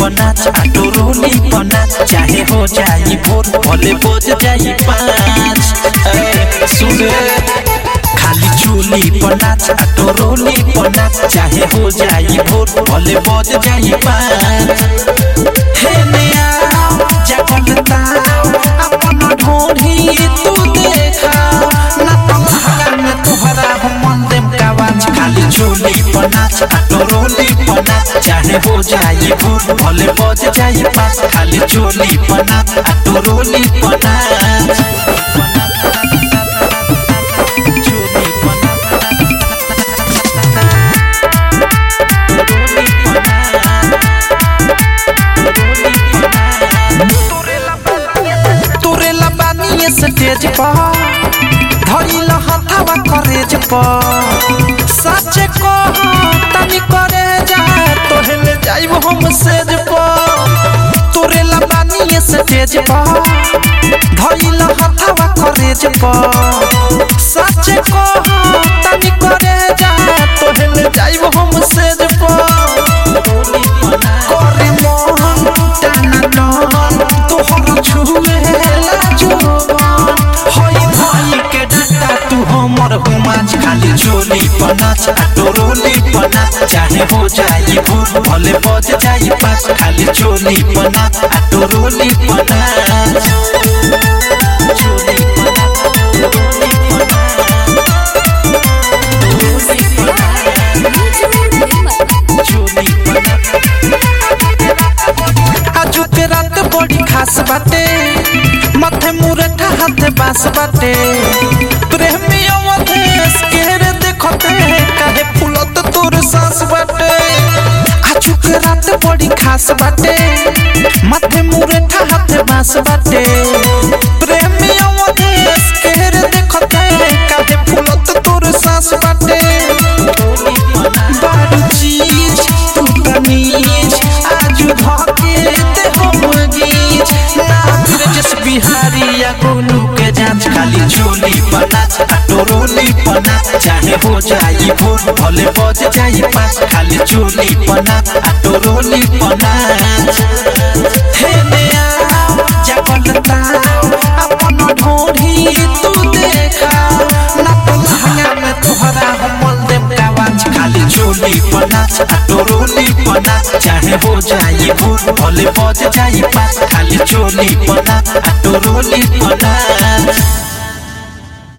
पनाच auto रोली पनाच चाहे हो जाई भोर भले बज जाई पाँच ए, सुन खाली चोली पनाच आटो रोली पनाच चाहे हो जाई भोर भले बज जाई पाँच हे नया जगल ताव अपन ढोढ़ी तू देखा ना तमहरा में तुहरा हम मन देम कावाच खाली चोली पनाच आटो रोली पनाच चाहे हो जाई भोर भले बज जाई पास खाली चोली पनाच आटो रोली पनाच चोली तोरे लबानी स्टेज पर धरिल हथवा करेज पर सच को तनी करे जा तोहले जाइब हम सेज पर तोरे लबानी स्टेज पर धरिल हथवा करेज पर सच को तनी करे जा तोहले जाइब हम सेज पर करे मन टाना डन तोहर छुए लाजोबन होई भाई के डाटा तू हमर हुमाच खाली चोली पनाच आटो रोली पनाच चाहे हो जाई भूल भले बज जाई पास खाली चोली पनाच आटो रोली पनाच चोली पनाच रोली पनाच चोली पनाच आजू के रात बड़ी खास बाटे माथे मुरठा हाथे बास बाटे प्रेमी अवधेश के रे देखते काहे फुलत तोर सांस बाटे आजू के रात बड़ी खास बाटे माथे मुरठा हाथे बास बाटे प्रेमी अवधेश के रे देखते काहे फुलत तोर सांस बाटे बारू चीज तू तमीज आजू धके ते हम गीज ना ब्रजस बिहारी या गोलू के जांच खाली चोली पनाच आटो रोली पनाच चाहे हो जाई भोर भले बज जाई पास खाली चोली पनाच आटो रोली पनाच हे नया जगल ताव अपन ढोढ़ी तू देखा ना पलहंगा में तोहरा हमल देम कावाच खाली चोली पनाच आटो रोली पनाच चाहे हो जाई भोर भले बज जाई पास खाली चोली पनाच आटो रोली पनाच